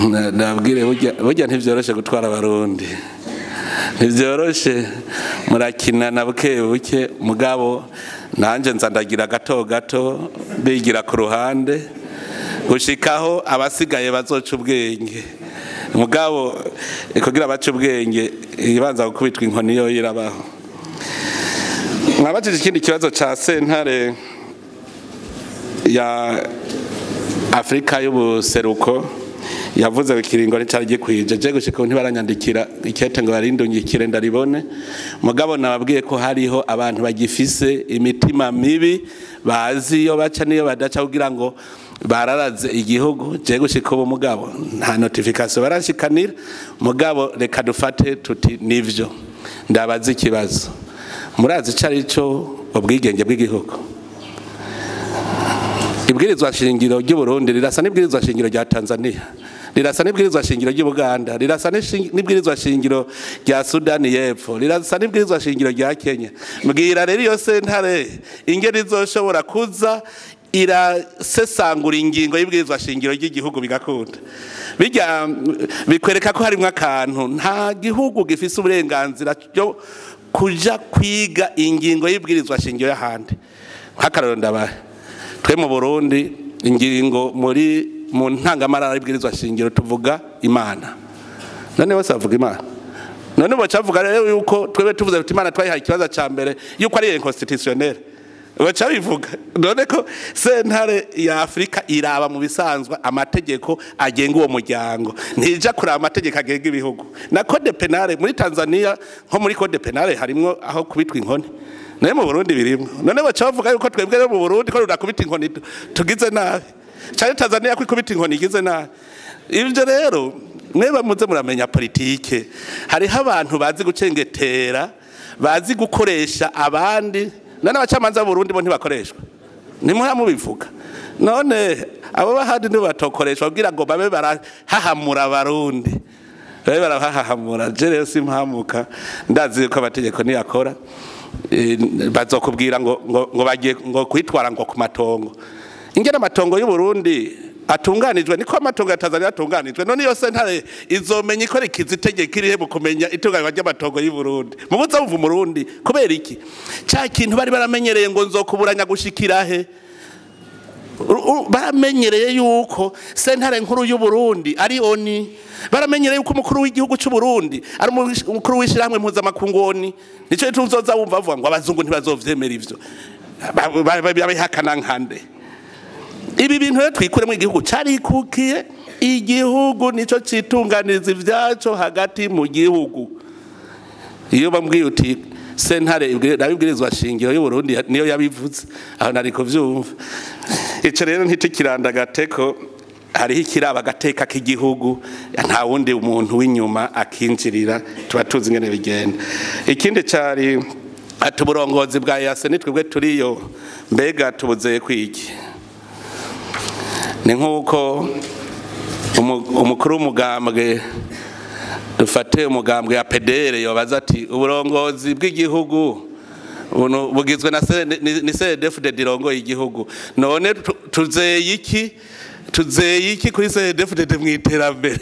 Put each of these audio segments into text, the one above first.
nabwire burya ntibyoroshe gutwara abarundi ntibyoroshe murakina na buke buke mugabo nanjye nzandagira gato gato bigira ku ruhande gushikaho abasigaye bazoca ubwenge mugabo kugira bace ubwenge ibanza gukubitwa inkoni yo irabaho mwabajije ikindi kibazo cya sentare ya afurika y'ubuseruko yavuze ikiringo nticyari gikwije je gushika ubu ntibaranyandikira ikete ngo barindungikire ndaribone mugabo nababwiye ko hariho abantu bagifise imitima mibi bazi iyo baca niyo badaca kugira ngo bararaze igihugu je gushika ubu mugabo nta notification barashikanira mugabo reka dufate tuti nivyo ndabaza ikibazo murazi ico ari cyo ubwigenge bw'igihugu ibwirizwa shingiro ry'uburundi rirasa n'ibwirizwa shingiro rya tanzania rirasa n'ibwirizwa shingiro ry'ubuganda rirasa n'ibwirizwa shingiro rya sudani y'epfo rirasa n'ibwirizwa shingiro rya kenya mbwira rero iyo sentare ingeri izoshobora kuza irasesangura ingingo y'ibwirizwa shingiro ry'igihugu bigakunda bijya bikwereka ko harimo akantu nta gihugu gifise uburenganzira byo kuja kwiga ingingo y'ibwirizwa shingiro y'ahandi nk'akararo ndabaye twe mu burundi ingingo muri mu ntangamarara y'ibwirizwa shingiro tuvuga imana none bose bavuga imana none baca bavuga rero yuko twebwe tuvuze tuti imana twayihaye ikibazo cya mbere yuko ari inconstitutionnel baca bivuga none ko sentare ya afurika iraba mu bisanzwe amategeko agenga uwo muryango ntija kuraba amategeko agenga ibihugu na code penale muri tanzania nko muri code penale harimwo aho kubitwa inkoni naye mu burundi birimwo none baca bavuga yuko twebwe rero mu burundi ko runakubita inkoni tugize nabi cyane tanzania ko ikubita inkoni igize nabi ibyo rero mweba muze muramenya politike hariho abantu bazi gucengetera bazi gukoresha abandi none abacamanza b'uburundi bo ntibakoreshwa ntimuha mubivuga none abo bahandi ntibatokoreshwa kugira ngo babe barahahamura abarundi babe barahahamura je rero simpamuka ndazi yuko amategeko niyakora bazokubwira ngo ngo bagiye ngo kwitwara ngo ku matongo ingene amatongo y'u Burundi atunganijwe niko amatongo ya Tanzania atunganijwe none iyo sentare izomenya ikora ikizitegeka irihe mu kumenya itunganywa ry'amatongo y'u Burundi mu buza buva Murundi kubera iki ca kintu bari baramenyereye ngo nzokuburanya gushikira he baramenyereye yuko sentare nkuru y'u Burundi ari oni baramenyereye yuko umukuru w'igihugu cy'u Burundi ari umukuru w'ishyirahamwe mpuzamakungu oni nicyo tuzoza wumva avuga ngo abazungu ntibazovyemera ivyo babihakana nkande ibi bintu rero twikuremo igihugu carikukiye igihugu nico citunganiza ivyaco hagati mu gihugu iyo bambwiye uti sentare nabibwirizwa shingiro y'uburundi niyo yabivuze aho nari kuvyumva ico rero ntitukiranda gateko hariho ikiraba agateka k'igihugu nta wundi umuntu w'inyuma akinjirira tuba tuzi ingene bigenda ikindi cari ati uburongozi bwa yase nitwebwe turiyo mbega tubuzeye kwiki ni nk'uko umukuru w'umugambwe dufate umugambwe ya pedere yobaza ati uburongozi bw'igihugu bugizwe na ni cdfd irongoye igihugu none tuzeye iki tuzeye iki kuri cdfd mu iterambere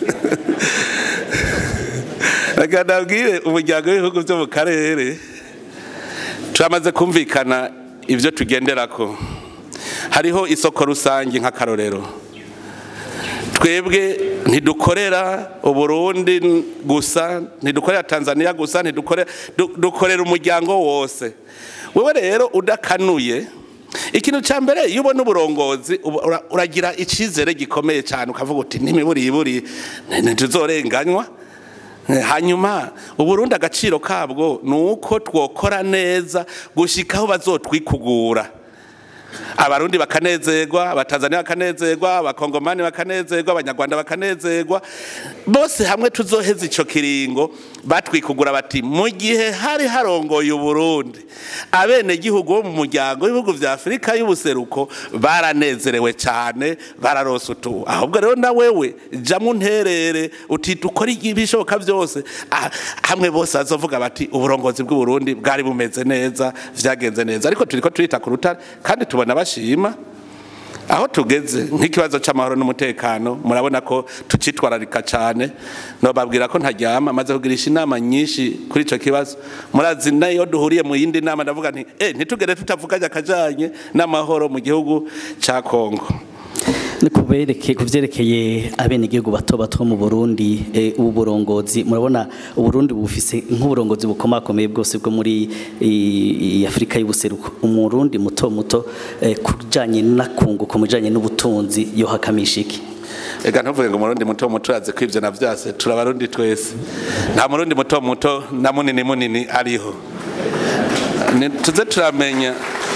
reka nabwire umuryango w'ibihugu byo mu karere turamaze kumvikana ibyo tugenderako hariho isoko rusange nk'akarorero twebwe ntidukorera uburundi gusa ntidukorera tanzania gusa ntidukorera umuryango wose wowe rero udakanuye ikintu cya mbere iyo ubona uburongozi uragira icyizere gikomeye cyane ukavuga uti n'imiburiburi ntituzorenganywa hanyuma uburundi agaciro kabwo ni uko twokora neza gushyikaho bazotwikugura abarundi bakanezerwa abatanzania bakanezerwa abakongomani bakanezerwa abanyarwanda bakanezerwa bose hamwe tuzoheza icyo kiringo batwikugura bati mu gihe hari harongoye uburundi abenegihugu bo mu muryango w'ibihugu vya afurika y'ubuseruko baranezerewe cyane bararose utu ahubwo rero na wewe jamu nterere uti dukore ibishoboka byose hamwe bose bazovuga bati uburongozi bw'uburundi bwari bumeze neza vyagenze neza ariko turiko turita ku rutare kandi tubona bashima aho tugeze nk'ikibazo cy'amahoro n'umutekano murabona ko tucitwararika cyane nobabwira ko ntaryama maze kugirisha inama nyinshi kuri icyo kibazo murazi nayo duhuriye mu yindi nama ndavuga nti eh ntitugere tutavuganye akajanye n'amahoro mu gihugu cya Kongo ni kubereke kuvyerekeye abenegihugu bato bato mu Burundi eh, ubu burongozi murabona uburundi bufise nk'uburongozi bukomakomeye bwose bwo muri i- i- Afrika y'ubuseruko umurundi muto muto eh, kujanye n'akunguko mujanye n'ubutunzi yo hakamisha iki Ega ntuvuge ngo murundi muto muto aze kwivyo na vyase turabarundi twese nta murundi muto muto na munini munini ariho Ni- tuze turamenya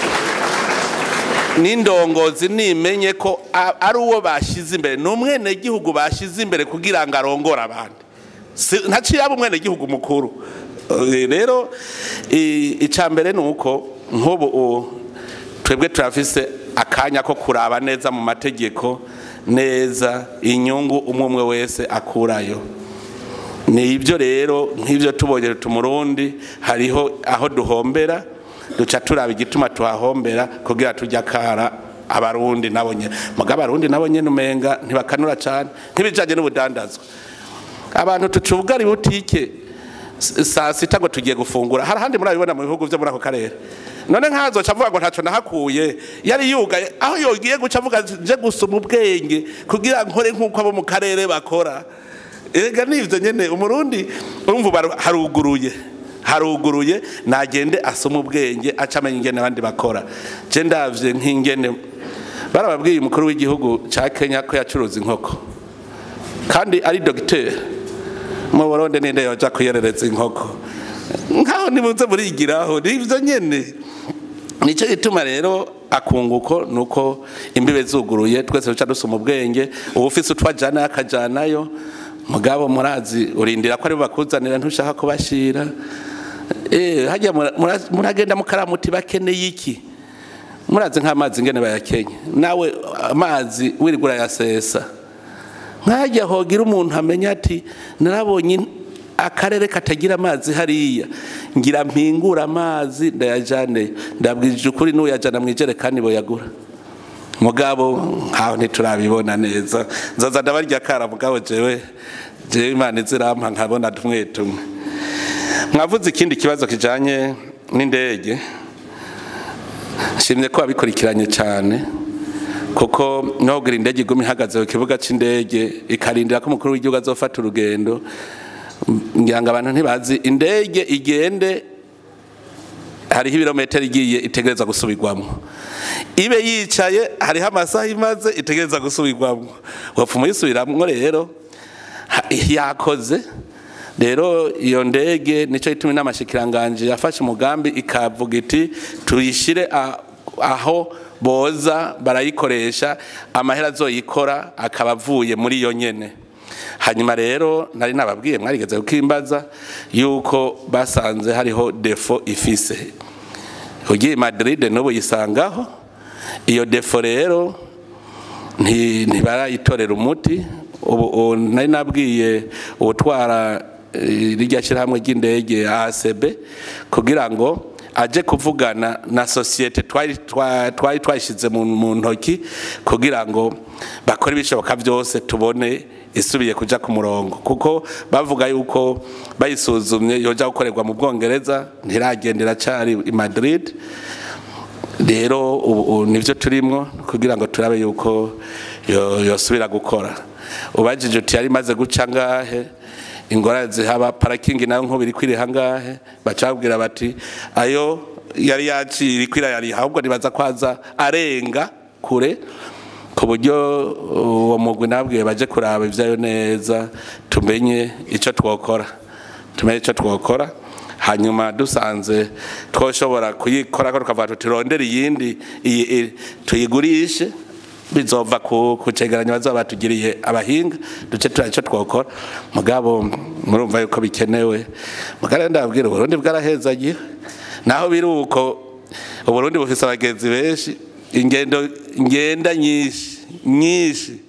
n'indongozi nimenye ko a- ari uwo bashize imbere ni umwenegihugu bashize imbere kugira ngo arongore abandi Si- ntaciye aba umwenegihugu mukuru Eh, rero i- ica mbere ni uko nk'ubu u- twebwe turafise akanya ko kuraba neza mu mategeko neza inyungu umwe umwe wese akurayo ni ibyo rero nk'ibyo tubonye tumurundi hariho aho duhombera duca turaba igituma tuhahombera kugira tujya kara abarundi nabo nyene muga abarundi nabo nyene umenga ntibakanura cane nk'ibijanye n'ubudandazwa abantu tucubugara ibutike s- saa sita ngo tugiye gufungura hari ahandi murabibona mu bihugu vyo muri ako karere none nkazoca avuga ngo ntaco nahakuye yari yugaye aho yogiye guca avuga nje gusoma ubwenge kugira nkore nk'uko abo mu karere bakora ega nivyo nyene umurundi urumva ubu haru- haruguruye haruguruye nagende asoma ubwenge aca amenya ingene abandi bakora je ndavye nk'ingene barababwiye umukuru w'igihugu ca kenya ko yacuruza inkoko kandi ari dogiteri mu burundi ninde yoja kuyerereza inkoko nkaho nimuze murigiraho nivyo nyene nicyo gituma rero akunguko nuko imbibe zuguruye twese duca dusoma ubwenge uba ufise utwajana akajanayo mugabo murazi urindira ko aribo bakuzanira ntushaka kubashira eh hajya mura- mura- muragenda mukaramuti bakeneye iki murazi nk'amazi ngene bayakenye nawe amazi wirigura yasesa nkajya hogira umuntu amenya ati narabonye akarere katagira amazi hariya ngira mpingura amazi ndayajane ndabwije ukuri n'uyajana mu ijerekani boyagura mugabo nkaho ntiturabibona neza nzoza ndabarya kara mugabo jewe jewe imana izirampa nkabona tumwe tumwe mwavuze ikindi kibazo kijanye n'indege nshimye ko wabikurikiranye cyane kuko nogira indege iguma ihagaze ku kibuga cy'indege ikarindira ko umukuru w'igihugu azofata urugendo ngira ngo abantu ntibazi indege igende hariho ibirometero igiye itegereza gusubirwamo ibe yicaye hariho amasaha imaze itegereza gusubirwamo wapfa umuyisubiramwo rero ha- yakoze rero iyo ndege nicyo gituma inama shikiranganje yafashe umugambi ikavuga iti tuyishire a- aho boza barayikoresha amahera azoyikora akaba avuye muri iyo nyene hanyuma rero nari nababwiye mwarigeze kukimbaza yuko basanze hariho defo ifise ugiye i Madrid n'ubu yisangaho iyo defo rero nti- ntibarayitorera umuti ubu ubu nari nabwiye ubutwara eh, rirya shyirahamwe ry'indege ACB kugira ngo aje kuvugana na sosiyete twari twa- twari twashyize mu mu ntoki kugira ngo bakore ibishoboka byose tubone isubiye kuja ku murongo kuko bavuga yuko bayisuzumye yoja gukorerwa mu bwongereza ntiragendera cari i Madrid rero ubu ubu nivyo turimwo kugira ngo turabe yuko yo- yosubira gukora ubajije uti yari imaze guca ngahe ingorane zihaba parakingi nayo nk'ubu iri kwiriha ngahe baca babwira bati ayo yari yaciye iri kwira yari ahubwo nibaza kwaza arenga kure ku buryo uwo mugwi nabwiye baje kuraba ivyayo neza tumenye ico twokora tumenye ico twokora hanyuma dusanze twoshobora kuyikora ko tukavuga tuti rondera iyindi iyi- iyi- tuyigurishe bizova ku ku cegeranyo bazaba batugiriye abahinga duce tura ico twokora mugabo murumva yuko bikenewe mugabo ndabwira uburundi bwarahezagiye naho biri uko uburundi bufise abagenzi benshi ingendo ngenda nyinshi nyinshi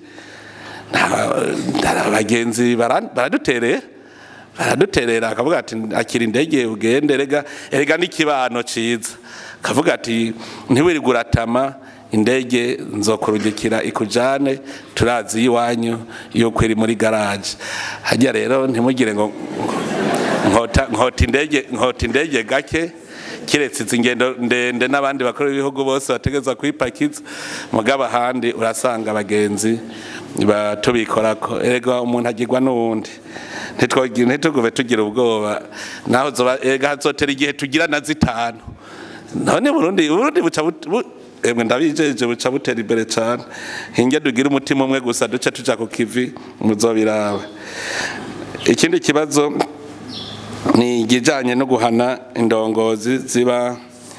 nta abagenzi bara- baradutereye baraduterera akavuga ati akira indege ugende erega erega n'ikibano ciza akavuga ati ntiwirirwe uratama indege nzokurungikira ikujane turazi iwanyu yuko iri muri garage hajya rero ntimugire ngo nkota nkota indege nkota indege gake kiretse izi ngendo ndende n'abandi bakora ibihugu bose bategeza kwipakiza mugabo ahandi urasanga abagenzi tubikorako erega umuntu agirwa n'uwundi ntituguve tugira ubwoba naho zoba erega hazotera igihe tugira na zitanu none burundi burundi buca emwe ndabijeje buca butera imbere cyane hinge dugira umutima umwe gusa duce tuja ku kivi muzobiraba ikindi kibazo ni igijanye no guhana indongozi ziba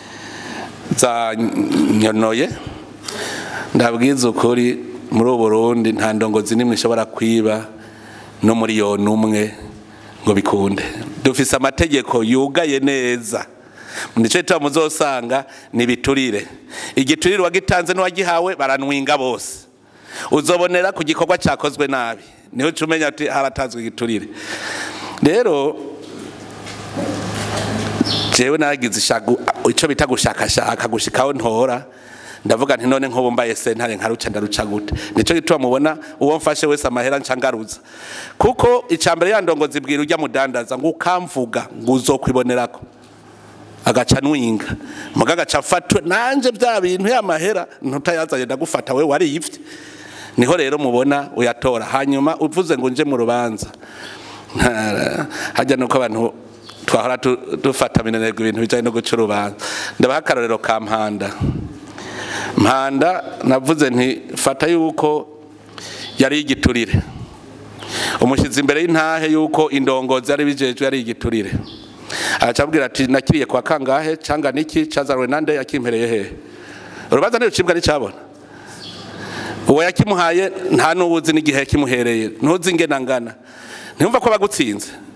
zanyonoye ndabwiza ukuri muri ubu Burundi nta ndongozi nimwe ishobora kwiba no muri yona umwe ngo bikunde dufise amategeko yugaye neza nico gituma muzosanga ni biturire igiturire wagitanze n'uwagihawe baranwinga bose uzobonera ku gikorwa cyakozwe nabi niho uca umenya ati haratanzwe igiturire rero jewe naragize icyo bita gushakashaka gushikaho ntora ndavuga nti none nk'ubu mbaye sentare nkaruca ndaruca gute nico gituma mubona uwo mfashe wese amahera ncangaruza kuko icambere ya ndongozi bwira ujya mudandaza ngo ukamvuga ngo uzokwibonerako agaca nwinga muga agaca afatwe nanje bya bintu y'amahera ntutayazanye ndagufata we wariyivye niho rero mubona uyatora hanyuma uvuze ngo nje mu rubanza hajya nuko abantu twahora dufata minenegwa ibintu bijanye no guca urubanza ndabaha akarorero ka mpanda mpanda navuze nti fata yuko yari igiturire umushizi imbere y'intahe yuko indongozi yari bijejwe yari igiturire aracabwira ati nakiriye kwa kangahe canga niki cazanwe nande yakimpereye hehe urubanza ntirucibwa nicabona uwo yakimuhaye nta n'ubuzi n'igihe yakimuhereye ntuzi ingena ngana ntiyumva ko bagutsinze